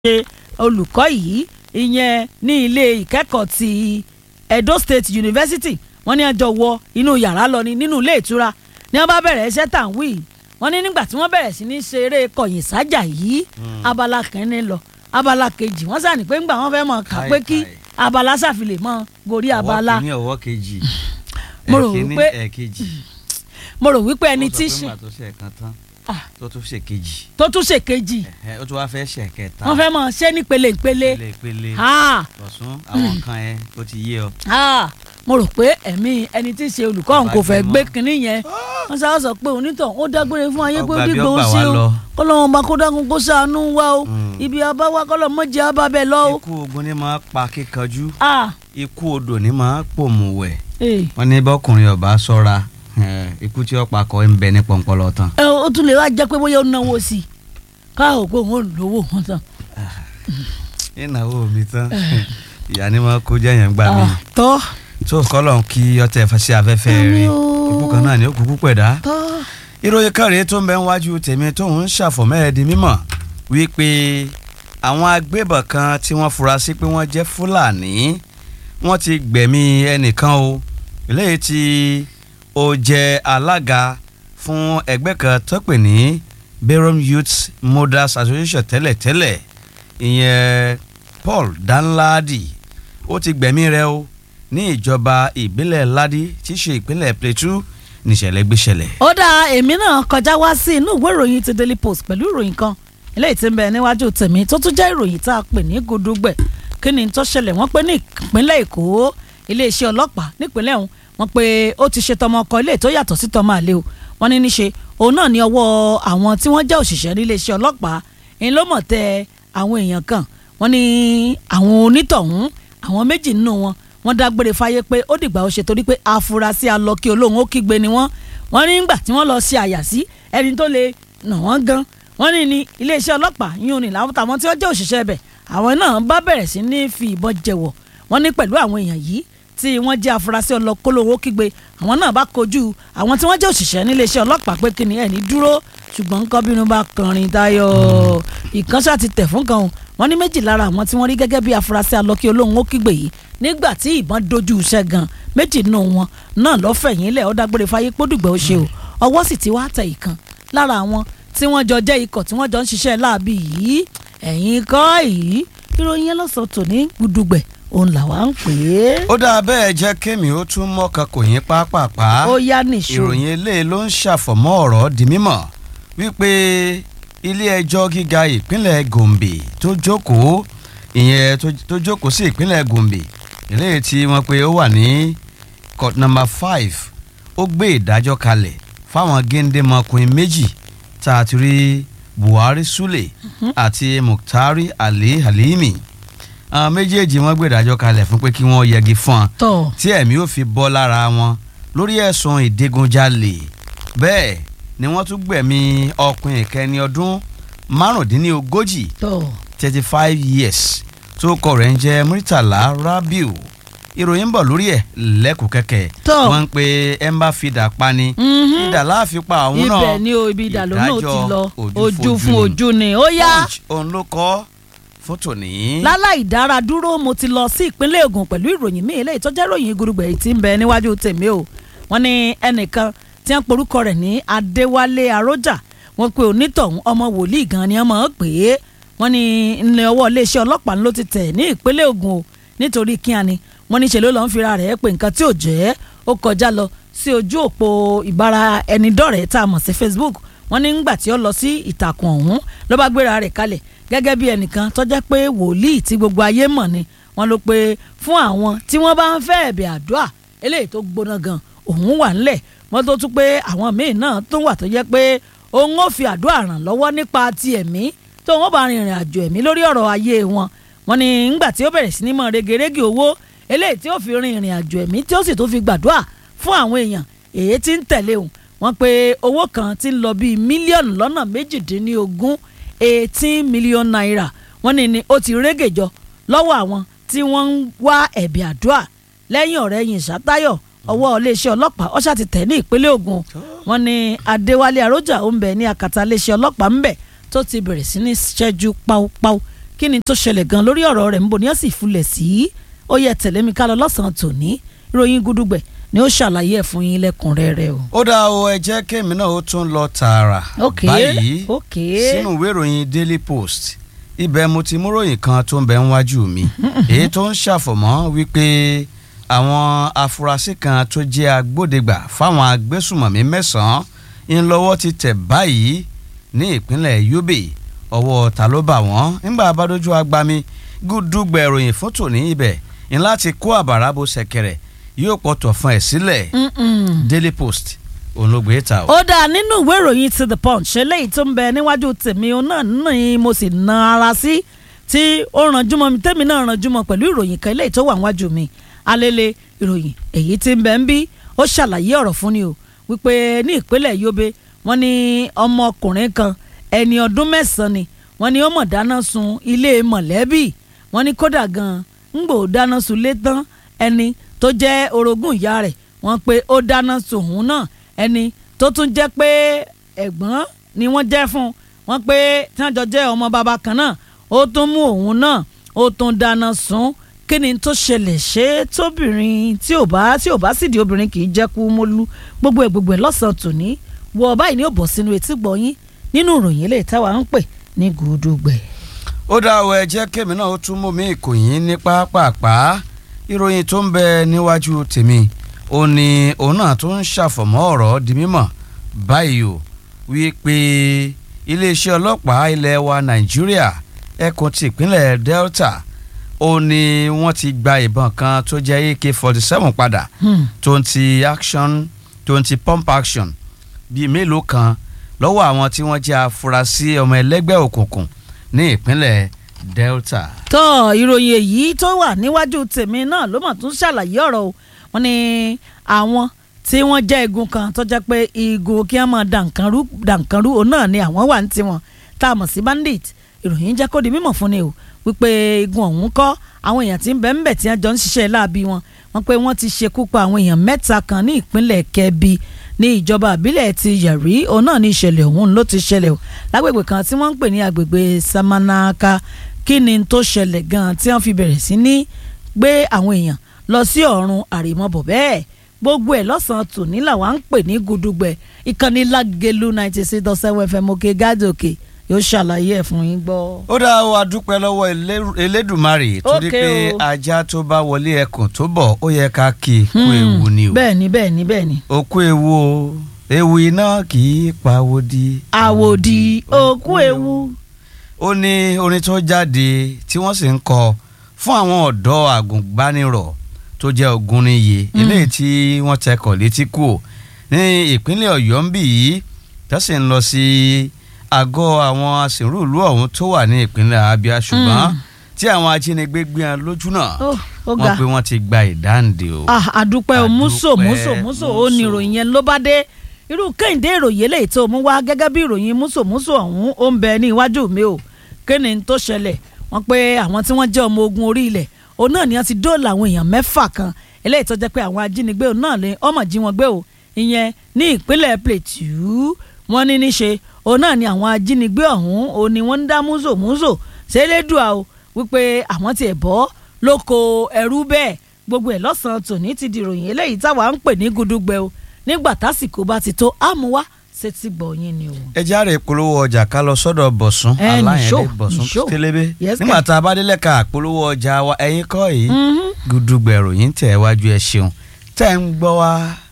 ṣe olùkọ́ yìí ìyẹn ní ilé ìkẹ́kọ̀ọ́ ti Edo State University wọ́n ní ẹjọ́ wọ inú yàrá lọ ní nínú ilé ìtura ní wọ́n bá bẹ̀rẹ̀ iṣẹ́ tà ń wí wọ́n ní nígbà tí wọ́n bẹ̀rẹ̀ sí ní ṣeré kọ̀yìn sájà yìí abala kẹ́ni lọ abala kejì wọ́n sàní pé ńgbà wọ́n fẹ́ mọ̀ kà pé kí abala ṣàfilè mọ́ gorí abala ọwọ́ kìíní ọwọ́ kejì Mo rò ẹ̀kíní, wípé- ẹ̀kejì mo rò wípé ẹni tí ó sọ ṣe pé ńgbà tó ṣe ẹ̀kan tán Ah. tó tún ṣe kejì tó tún ṣe kejì ẹ̀hẹ́, ó tún wá fẹ́ ṣe kẹta wọ́n fẹ́ mọ̀ ṣé ní pele ìpele pele pele Ah, lọ́sùn àwọn nǹkan yẹn ó ti yé ọ. ah, mo rò pé ẹ̀mí ẹni tí í ṣe olùkọ́ òun kò fẹ́ Bàjẹ́ gbé mọ́. kinní yẹn wọ́n sá sọ pé onítọ̀ ó dágbére fún ayé pé Ọgbà bí gbígbó ọgbà sí wa o lọ. kọ́lọ́wọ́n bá kó dákun kó ṣàánú wa o Mm. ibi abáwá kọ́lọ́ mọ́jẹ́ abábẹ́ lọ o. ikú ogun ni máa pa kíkanjú Ah, ikú odò ni máa pòmùwẹ̀ eh. wọ́n ní bọ́kùnrin ọba ṣọ́ra eh, ikú tí ó pa kọ́ ń bẹ ní pọ̀npọ̀lọ́ tán. ẹ ó tún lè wá jẹ́ pé bóyá ó náwó sí i káàwó pé òun ò lówó wọn tán. ìnáwó mi tán ìyá ni wọn kó jẹyàn gbà mí Ah, tọ́ tó kọlọ̀ kí ọtẹ fẹsẹ̀ afẹ́fẹ́ Àmín rí o. ikú kan náà ni ó kúkú pẹ̀dá. tọ́ ìròyìn kan rèé tó ń bẹ níwájú tèmi tó ń ṣàfọ̀mẹ́ẹ̀dì mímọ̀ wípé àwọn agbébọn kan tí wọ́n fura sí pé wọ́n jẹ́ fúlàní wọ́n ti gbẹ̀mí ẹnìkan o eléyìí tí ó jẹ́ alága fún ẹgbẹ́ kan tó pè ní Bayram Youth Mothers Association tẹ́lẹ̀tẹ́lẹ̀ ìyẹn Paul Danladi ó ti gbẹ̀mí rẹ̀ o ní ìjọba ìbílẹ̀ Ladi tí í ṣe ìpínlẹ̀ Plateau níṣẹ̀lẹ̀ gbéṣẹ̀lẹ̀. ó dá èmi náà kọjá wá sí inú ìwé ìròyìn ti Daily Post pẹ̀lú ìròyìn kan eléyìí tí ń bẹ níwájú tèmi tó tún jẹ́ ìròyìn tá a pè ní gudugbẹ̀ kí ni tó ṣẹlẹ̀ wọ́n pé ní ìpínlẹ̀ Èkó iléeṣẹ́ ọlọ́pàá nípínlẹ̀ ọ̀hún wọ́n pé ó ti ṣe tọmọ ọkọ ilé tó yàtọ̀ sí tọmọ àlè o wọ́n ní níṣe òun náà ní ọwọ́ àwọn tí wọ́n jẹ́ òṣìṣẹ́ níléeṣẹ́ ọlọ́pàá ń ló mọ̀ tẹ àwọn èèyàn kan wọ́n ní àwọn onítọ̀hún àwọn méjì nínú wọn wọ́n dágbére fáyé pé ó dìgbà ó ṣe torí pé afurasí alọ́kí olóhùn ó kígbe ni wọ́n wọ́n ní nígbà tí wọ́n lọ ṣe àyà sí ẹni tó lè nà wọ́n gan wọ́n ní ní iléeṣẹ́ ọlọ́pàá yún ní làwọn tàwọn tí wọ́n jẹ́ òṣìṣẹ́ bẹ̀ àwọn náà bá bẹ̀rẹ̀ sí ní fi ìbọn jẹ̀wọ̀ wọ́n ní pẹ̀lú àwọn èèyàn yìí tí wọ́n jẹ́ afurasí ọlọ́kólówó kígbe àwọn náà bá kojú àwọn tí wọ́n jẹ́ òṣìṣẹ́ níléeṣẹ́ ọlọ́pàá pé kí ni ẹ̀ ní dúró ṣùgbọ́n nǹkan bínú bá kọrin tayọ ìkànṣá ti tẹ̀ fún kan o wọ́n ní méjì lára àwọn tí wọ́n rí gẹ́gẹ́ bí afurasí alọ́kí olóhùn ó kígbe yìí nígbà tí ìbọn dojú iṣẹ́ gan méjì nínú wọn náà lọ́fẹ̀yìn lẹ̀ ó dágbére fáyé pódùgbẹ́ ó ṣe o ọwọ́ sì ti wá tẹ̀ ìkan lára àwọn tí wọ́n jọ jẹ́ ikọ̀ tí wọ́n jọ ń ṣiṣẹ́ láàbì yìí ẹ̀yìn kọ́ yìí ìròyìn yẹn lọ́sàn tò ní gudugbẹ̀ òun làwa ń pè é ó dáa bẹ́ẹ̀ jẹ́ kémi ó tún mọ́ka kò yín pápápá ó yá nìṣó ìròyìn eléyìí ló ń ṣàfọ̀mọ́ ọ̀rọ̀ di mímọ̀ wípé ilé ẹjọ́ gíga ìpínlẹ̀ Gombe tó jókòó ìyẹn tó- tó jókòó sí ìpínlẹ̀ Gombe eléyìí tí wọ́n pe ó wà ní court number five ó gbé ìdájọ́ kalẹ̀ fáwọn géńdémọkùnrin méjì tá a ti rí Buhari Sule àti Muktari Ali Halimi àwọn méjèèjì wọ́n gbé ìdájọ́ kalẹ̀ fún pé kí wọ́n yẹgi fún un tọ̀ tí ẹ̀mí ò fi bọ́ lára wọn lórí ẹ̀sùn ìdigunjalè bẹ́ẹ̀ ni wọ́n tún gbẹ̀mí ọkùnrin ìkẹni ọdún márùndínlógójì tọ̀ thirty five years tó kọ rẹ̀ ń jẹ́ Murtala Rabiu ìròyìn ń bọ̀ lórí ẹ̀ lẹ́kùn kẹ́kẹ́ Tọ́. wọ́n ń pe ẹ̀ ń bá fìdá pani Mhm. ìdá láàfin pa àwọn náà ibẹ̀ ni o ibi ìdàlọ́ náà ti ìdájọ́ lọ ojú ojú fojú fún ni. ojú ni ó yá. Punch òun ló kọ́ fún tòní. láláì dára dúró mo ti lọ sí ìpínlẹ̀ Ògùn pẹ̀lú ìròyìn míì eléyìí tó jẹ́ ìròyìn gudugbẹ̀ yìí tí ń bẹ níwájú tèmi o wọ́n ní ẹnìkan tí wọ́n porúkọ rẹ̀ ní Adéwálé Arójà wọ́n pe onítọ̀hún ọmọ wòlíì gan ni wọ́n mọ̀ ọ́ pé wọ́n ní ilé ọwọ́ iléeṣẹ́ ọlọ́pàá ló ti tẹ̀ ní ìpínlẹ̀ Ògùn o nítorí kíani wọ́n ní ṣe ló lọ́n fira rẹ̀ pé nǹkan tí ò jẹ́ ó kọjá lọ sí ojú òpó ìbára ẹni dọ́rẹ̀ẹ́ tá a mọ̀ sí Facebook wọ́n ní ńgbà tí ó lọ sí ìtàkùn ọ̀hún ló bá gbéra rẹ̀ kalẹ̀ gẹ́gẹ́ bí ẹnìkan tó jẹ́ pé wòlíì tí gbogbo ayé mọ̀ ni wọ́n ló pé fún àwọn tí wọ́n bá ń fẹ́ ẹ̀bẹ̀ àdúrà eléyìí tó gbóná gan òun wà ńlẹ̀ wọ́n tó tún pé àwọn míì náà tó wà tó jẹ́ pé òun ó fi àdúrà ràn lọ́wọ́ nípa ti ẹ̀mí tó wọ́n bá rin ìrìn àjò ẹ̀mí lórí ọ̀rọ̀ ayé wọn wọ́n ní ńgbà tí ó bẹ̀rẹ̀ sí ní mọ̀ regerege owó eléyìí tí ó fi rin ìrìn àjò ẹ̀mí tí ó sì tó fi gbàdúrà fún àwọn èèyàn èyí tí ń tẹ̀lé òun wọ́n pé owó kan ti ń lọ bíi mílíọ̀nù lọ́nà méjìdínlógún eighteen million naira wọ́n ní ni ó ti régèjọ lọ́wọ́ àwọn tí wọ́n ń wá ẹ̀bì àdúrà lẹ́yìn ọ̀rẹ́ yìí ṣàtayọ̀ ọwọ́ iléeṣẹ́ ọlọ́pàá ọ̀ṣà ti tẹ̀ ní ìpínlẹ̀ Ògùn wọ́n ní Adéwálé Arójà ó ń bẹ ní akàtà iléeṣẹ́ ọlọ́pàá ń bẹ tó ti bẹ̀rẹ̀ sí ní ṣẹ́jú páúpáú kí ni tó ṣẹlẹ̀ gan lórí ọ̀rọ̀ rẹ̀ níbo ni ó sì fulẹ̀ sí ó yẹ tẹ̀lé mi ká lọ lọ́sàn-án tòní ìròyìn gudugbẹ̀ ni ó ṣàlàyé ẹ̀ fún yín lẹ́kùnrẹ́rẹ́ o. ó dá o ẹ jẹ́ kémi náà ó tún lọ tààrà ok báyìí ok sínú ìwé ìròyìn Daily Post ibẹ̀ mo ti mú ròyìn kan tó ń bẹ níwájú mi èyí tó ń ṣàfọ̀mọ́ wípé àwọn afurasí kan tó jẹ́ agbódegbà fáwọn agbésùmọ̀mí mẹ́sàn-án ń lọ́wọ́ ti tẹ̀ báyìí ní ìpínlẹ̀ Yobe ọwọ́ ta ló bà wọ́n nígbà abádójú agbami gúdúgbẹ̀ ìròyìn fún tòní ibẹ̀ ń láti kó àbàrà bo ṣẹ̀kẹ̀rẹ̀ yóò pọ̀tọ̀ fún ẹ̀ sílẹ̀ Mm-mm. Daily Post òun ló gbé ta o. ó dáa nínú ìwé ìròyìn ti the punch eléyìí tó ń bẹ níwájú tèmi òun náà ní mo sì na ara sí tí ó ranjú mọ́ mi tèmi náà ranjú mọ́ pẹ̀lú ìròyìn kan eléyìí tó wà níwájú mi alele ìròyìn èyí tí ń bẹ ń bí ó ṣàlàyé ọ̀rọ̀ fún ni o wípé ní ìpínlẹ̀ Yobe wọ́n ní ọmọkùnrin kan ẹni ọdún mẹ́sàn-án ni wọ́n ní ó mọ̀ dáná sun ilé mọ̀lẹ́bí wọ́n ní kódà gan-an ń gbò dáná sun lé tán ẹni tó jẹ́ orogún ìyá rẹ̀ wọ́n pé ó dáná sun òun náà ẹni tó tún jẹ́ pé ẹ̀gbọ́n ni wọ́n jẹ́ fún un wọ́n pé tí wọ́n jọ jẹ́ ọmọ bàbá kan náà ó tún mú òun náà ó tún dáná sun kí ni tó ṣẹlẹ̀ ṣé tóbìnrin tí ò bá tí ò bá sì di obìnrin kì í jẹ́ kú mólú gbogbo ẹ̀ gbogbo ẹ̀ lọ́sàn-án tòní wọ báyìí ni ó bọ̀ sínú etí gbọ̀nyín nínú ìròyìn eléyìí táwa ń pè ní gùdùgbẹ̀. ó dá o ẹ jẹ́ kémi náà ó tún mú mi ìkòyín ní pápápá ìròyìn tó ń bẹ níwájú tèmi ó ní òun náà tó ń ṣàfọ̀mọ́ ọ̀rọ̀ di mímọ̀ báyìí o wípé iléeṣẹ́ ọlọ́pàá ilẹ̀ wa nàìjíríà ẹkùn ti ìpínlẹ̀ delta ó ní wọ́n ti gba ìbọn kan tó jẹ́ ak forty seven padà Hmm. tó ń ti action tó ń ti pump action bíi mélòó kan lọ́wọ́ àwọn tí wọ́n jẹ́ afurasí ọmọ ẹlẹ́gbẹ́ òkùnkùn ní ìpínlẹ̀ delta. tọ́ ìròyìn èyí tó wà níwájú tèmi náà ló mọ̀ tún ṣàlàyé ọ̀rọ̀ o wọ́n ní àwọn tí wọ́n jẹ́ igun kan tó jẹ́ pé igun kí wọ́n máa dànkanrú dànkanrú òun náà ni àwọn wà ní tiwọn tá a mọ̀ sí bandit ìròyìn jẹ́ kó di mímọ̀ fún ni o wípé igun ọ̀hún kọ́ àwọn èèyàn tí ń bẹ ń bẹ̀ tí wọ́n jọ ń ṣiṣẹ́ láabi wọn wọ́n pé wọ́n ti ṣekú pa àwọn èèyàn mẹ́ta kan ní ìpínlẹ̀ kẹbi ní ìjọba àbílẹ̀ ti yẹ̀rí òun náà ní ìṣẹ̀lẹ̀ ọ̀hún ló ti ṣẹlẹ̀ o lágbègbè kan tí wọ́n ń pè ní agbègbè samanaka kí ni tó ṣẹlẹ̀ gan-an tí wọ́n fi bẹ̀rẹ̀ sí ní gbé àwọn èèyàn lọ sí ọ̀run àrèmọ́bọ̀ bẹ́ẹ̀ gbogbo ẹ̀ lọ́sàn-án tòní làwa ń pè ní gudugbẹ̀ ìkànnì lágẹ̀lú ninety six dot seven fm òkè gádòkè yóò ṣàlàyé ẹ̀ fún yín gbọ́. ó dá o adúpẹ́ lọ́wọ́ Elé- elédùmarè torí Ok pé o. ajá tó bá wọlé ẹkùn tó bọ̀ ó yẹ ká kí i kú ewu ni o bẹ́ẹ̀ ni bẹ́ẹ̀ ni bẹ́ẹ̀ ni. òkú ewu o ewu iná kì í pawó di. àwòdì òkú ewu. ó ní orin tó jáde tí wọ́n sì ń kọ fún àwọn ọ̀dọ́ àgùnbánirọ̀ tó jẹ́ Ògúnníyè eléyìí tí wọ́n tẹkọ̀ létí kù ò ní ìpínlẹ̀ Ọ̀yọ́ ń bì yìí tó sì ń lọ sí àgọ́ àwọn aṣèrúùlú ọ̀hún tó wà ní ìpínlẹ̀ Abia ṣùgbọ́n tí àwọn ajínigbé gbé wọn lójú náà ó ó ga wọ́n pé wọ́n ti gba ìdáǹdè o. ah àdúpẹ́ o múso Àdúpẹ́, múso múso ó ní múso. ìròyìn yẹn ló bá dé irú kẹ́hìndé ìròyìn eléyìí tó mú wá gẹ́gẹ́ bí ìròyìn múso múso ọ̀hún ó ń bẹ ní iwájú mi o kéne tó ṣẹlẹ̀ wọ́n pé àwọn tí wọ́n jẹ́ ọmọ ogun orí ilẹ̀ òun náà ni wọ́n ti dóòlà àwọn èèyàn mẹ́fà kan eléyìí tó jẹ́ pé àwọn ajínigbé òun náà lè ọmọ jí wọn gbé o ìyẹn ní ìpínlẹ̀ Plateau wọ́n ní níṣe òun náà ni àwọn ajínigbé ọ̀hún òun ni wọ́n ń dá múso múso ṣẹlẹ́dùà o wípé àwọn tiẹ̀ bọ́ lóko ẹrú bẹ́ẹ̀ gbogbo ẹ̀ lọ́sàn-án tòní ti di ìròyìn eléyìí táwa ń pè ní gudugbẹ o nígbà tásìkò bá ti tó àmúwá sétí gbọ̀nyìn ni o. ẹ járe ìpolówó ọjà ká lọ sọ́dọ̀ bọ̀sùn Ẹ, nìṣó, aláyẹ̀dẹ̀ bọ̀sùn nìṣó. télébé Yes, nígbà sir. tá a bá délẹ̀ ká ìpolówó ọjà wa ẹ̀yin kọ́ yìí Mhm. gúdúgbẹ̀rù yín tẹ̀ wájú ẹ ṣeun tẹ̀ ń gbọ́ wá